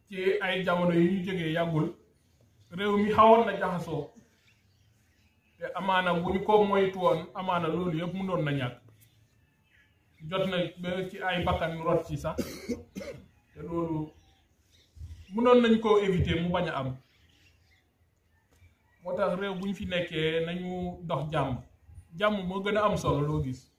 ci ay jamono yu ñu jógee yàggul réew mi xawoon na jaxasoo te amaana bu ñu ko moytu woon amaana loolu yëpp mënoon na ñàkk jot na ba ci ay bakkan rot ci sax te loolu mënoon nañ koo éviter mu bañ a am moo tax réew bu ñu fi nekkee nañu dox jàmm jàmm moo gën a am solo loo gis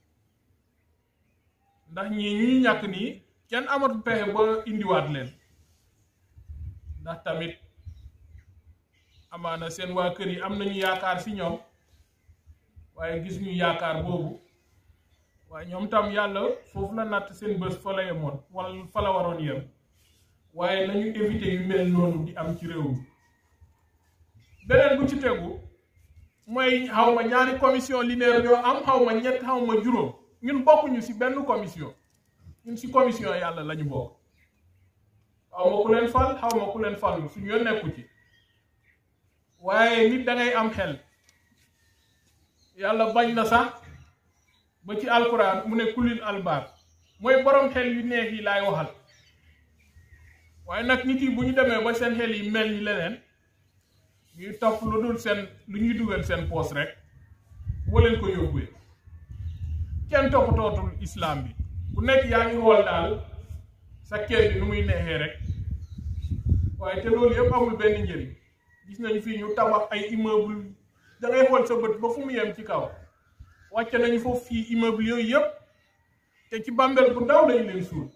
ndax ñii ñuy ñàkk nii kenn amatu pexe ba indiwaat leen ndax tamit amaana seen waa kër yi am nañu yaakaar si ñoom waaye gis ñu yaakaar boobu waaye ñoom tam yàlla foofu la natt seen bés fa la yemoon wala fa la waroon yem waaye nañu éviter yu mel noonu di am ci réew mi beneen bu ci tegu mooy xaw ma ñaari commission linéaire ñoo am xaw ma ñett xaw ma juróom ñun bokkuñu si benn commission ñun si commission yàlla lañu bokk xaw ma ku leen fal xaw ma ku leen fal suñu yoon nekku ci waaye nit da ngay am xel yàlla bañ na sax ba ci alquran mu ne kulil albaab mooy borom xel yu neex yi laay waxal waaye nag nit yi bu ñu demee ba seen xel yi mel ni leneen ñuy topp lu dul seen lu ñuy dugal seen poos rek boo leen ko yóbbee kenn toppatootul islam bi ku nekk yaa ngi xool daal sa kër bi nu muy neexee rek waaye te loolu yëpp amul benn njëriñ gis nañu fii ñu tabax ay immeuble da ngay xool sa bët ba fu mu yem ci kaw wàcce nañu foofu fii immeuble yooyu yëpp te ci bàmbeel bu ndaw lañu leen suul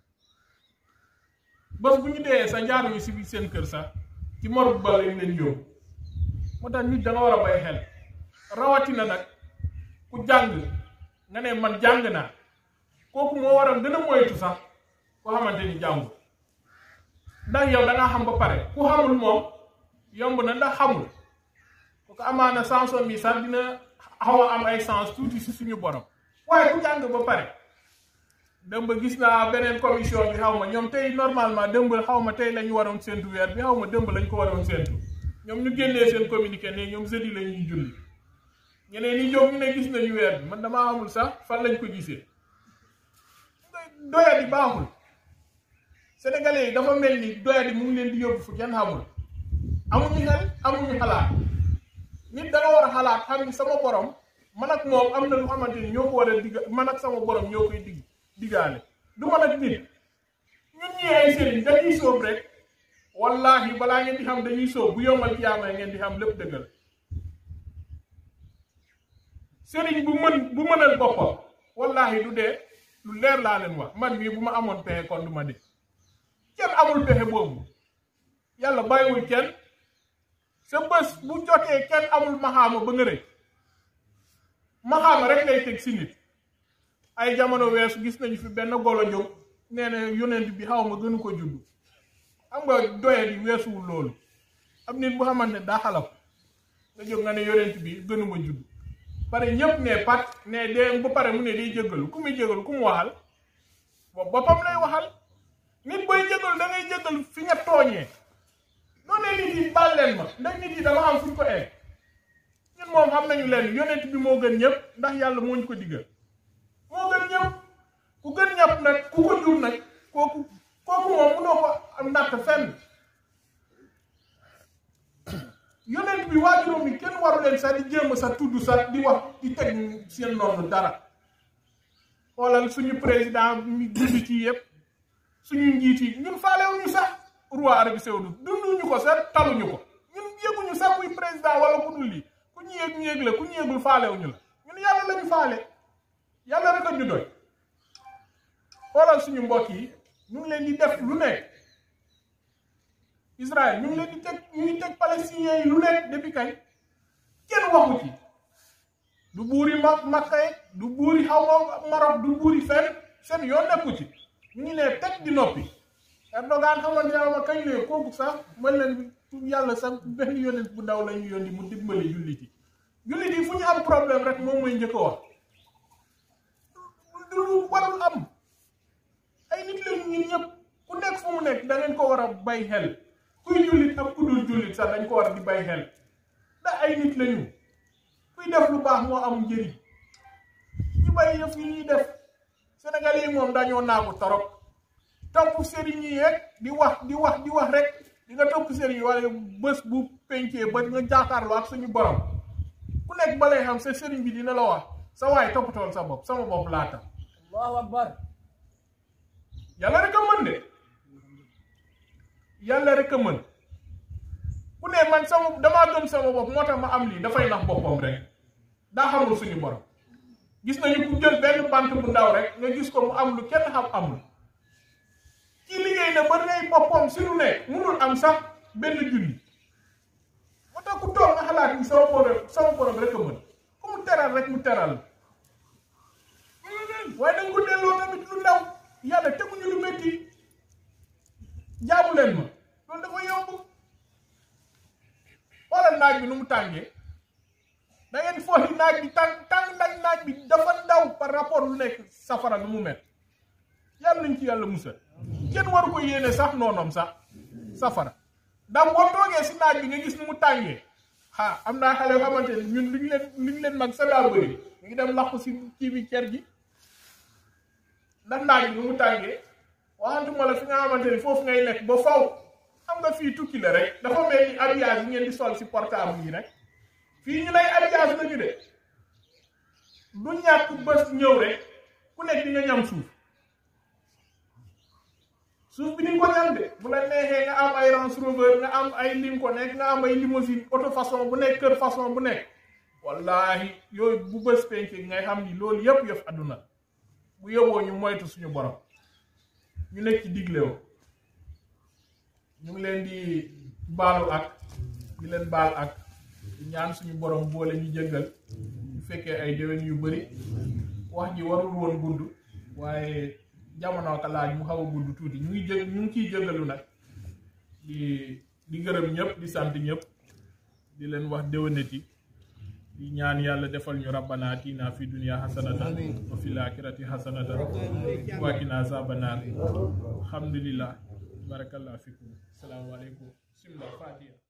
bés bu ñu dee sa njaaruñu si biir seen kër sax ci morgue ba lañ leen yóbbu moo tax nit da nga war a bay xel rawatina nag ku jàng nga ne man jàng naa kooku moo waral gën a moytu sax koo xamante ni jàngul ndax yow da ngaa xam ba pare ku xamul moom yomb na ndax xamul ku ko amaana sansom yi sax dina xaw a am ay sens tuuti si suñu borom waaye ku jàng ba pare dëmb gis naa beneen commission bi xaw ma ñoom tey normalement dëmb xaw ma tey la ñu waroon séntu weer bi xaw ma dëmb lañ ko waroon séntu ñoom ñu génnee seen communiqué ne ñoom jeudi la ñuy julli ñeneen ñi ñoom ñu ne gis nañu weer bi man damaa xamul sax fan lañ ko gisee doyadi baaxul sénégalais yi dafa mel ni doyadi mu ngi leen di yóbbu fu kenn xamul amuñu xel amuñu xalaat nit da nga war a xalaat xam ni sama borom man ak moom am na lu xamante ni ñoo ko war a digg man ak sama borom ñoo koy digg diggaale du man ak nit ñun ñii ay sëriñ dañuy sóob rek wallahi balaa ngeen di xam dañuy sóob bu yombal kiyaama ngeen di xam lépp dëggal sëriñ bu mën bu mënal boppam wallahi du dee lu leer laa leen wax man mii bu ma amoon pexe kon du ma dee kenn amul pexe boobu yàlla bàyyiwul kenn sa bés bu jotee kenn amul maxaama ba nga rëy maxaama rek ngay teg si nit ay jamono weesu gis nañu fi benn golo jóg nee na yonent bi xaw ma gënu ko judd xam nga doye di weesuwul loolu am nit bu xamante ne daa xalaf nga jóg nga ne yonent bi gënuma judd pare ñëpp ne pat ne dee ba pare mu ne day jéggalu ku muy jéggalu ku mu waxal boobu boppam lay waxal nit booy jéggalu da ngay jéggalu fi nga tooñee noo ne nit yi baal leen ma ndax nit yi dama am fu ñu ko egg ñun moom xam nañu leen yonent bi moo gën ñëpp ndax yàlla moo ñu ko diggal moo gën ñëpp ku gën ñëpp nag ku ko jur nag kooku kooku moom mënoo ko am natt fenn yonent bi waajuróom yi kenn waru leen sax di jéem a sax tudd sax di wax di teg seen noonu dara xoolal suñu président mi dund ci yëpp suñu njiit yi ñun faalewuñu sax roi Arabie Saoudite dunduñu ko sax taluñu ko ñun yëguñu sax kuy président wala ku dul lii ku ñu yëg ñu yëg la ku ñu yëgul faalewuñu la ñun yàlla lañu faale yàlla rek a ñu doy xoolal suñu mbokk yi ñu ngi leen di def lu nekk Israël ñu ngi leen di teg ñu ngi teg palestiniens yi lu nekk depuis kañ kenn waxu ci du buuri ma Makka du buuri xaw ma Maroc du buuri fenn seen yoon nekku ci ñu ngi ne teg di noppi Erdogan xamante ne ma kañ ne kooku sax mën leen yàlla sax benn yonent bu ndaw la ñu yónni mu dimbali jullit yi jullit yi fu ñu am problème rek moom mooy njëkk a wax lu warul am ay nit lañu ñun ñëpp ku nekk fu mu nekk da ngeen ko war a bay xel kuy jullit ak ku dul jullit sax dañ ko war di bay xel ndax ay nit lañu kuy def lu baax moo am njëriñ ñu bàyyi yëf yi ñuy def Sénégal yi moom dañoo naagu torop topp sëriñ yi yeeg di wax di wax di wax rek di nga topp sëriñ yi wala bés bu pencee ba nga jàkkaarloo ak suñu borom ku nekk ba lay xam sa sëriñ bi dina la wax sa waay toppatool sa bopp sama bopp laata allahu akbar yàlla rek a mën de yàlla rek a mën ku ne man sama damaa gëm sama bopp moo tax ma am lii dafay nax boppam rek daa xamul suñu borom gis nañu ku jël benn bant bu ndaw rek nga gis ko mu am lu kenn xam amul ci liggéey na ba rey boppam si lu ne munul am sax benn junni moo tax ku toog nga xalaat ni sama borom sama borom rek a mën ku mu teral rek mu teral waaye danga ko delloo tamit lu ndaw yàlla teguñu lu métti jaamu leen ma loolu dafa yomb xoolal naaj bi nu mu tàngee da ngeen foog ni naaj bi tàng tàng naaj naaj bi dafa ndaw par rapport lu nekk safara nu mu mel yàlla nañ ci yàlla musal kenn waru ko yéene sax noonom sax safara ndax boo toogee si naaj bi nga gis nu mu tàngee ah am naa xale yoo xamante ne ñun luñ leen luñ leen mag sa daa bëri ñu ngi dem làqu si kii bi cer gi ndax naaj bi nu mu tàngee waxantuma la fi nga xamante ni foofu ngay nekk ba faw xam nga fii tukki la rek dafa mel ni habillage yi ngeen di sol si portable yi rek fii ñu lay habillage lañu de du ñàkk bés ñëw rek ku nekk di nga ñam suuf suuf bi ni ko ñam de bu la neexee nga am ay Range Rover nga am ay Lincoln nekk nga am ay limousine auto façon bu nekk kër façon bu nekk wallahi yooyu bu bés penk ngay xam ni loolu yëpp yëf àdduna bu yóbboo ñu moytu suñu borom ñu nekk ci digle wo ñu ngi leen di baalu ak di leen baal ak di ñaan suñu borom boole ñu jëggal ñu fekkee ay déwén yu bari wax ji warul woon gudd waaye jamono ka laaj mu xaw a gudd tuuti ñu ngi jëg ñu ngi ciy jëggalu nag di di gërëm ñëpp di sant ñëpp di leen wax déwénati di ñaan yàlla defal ñu rabbana atina fi dunya hasanatan wa fil akhirati hasanatan wa qina azaban nar alhamdulillah barakallahu fikum assalamu alaikum bismillah fatiha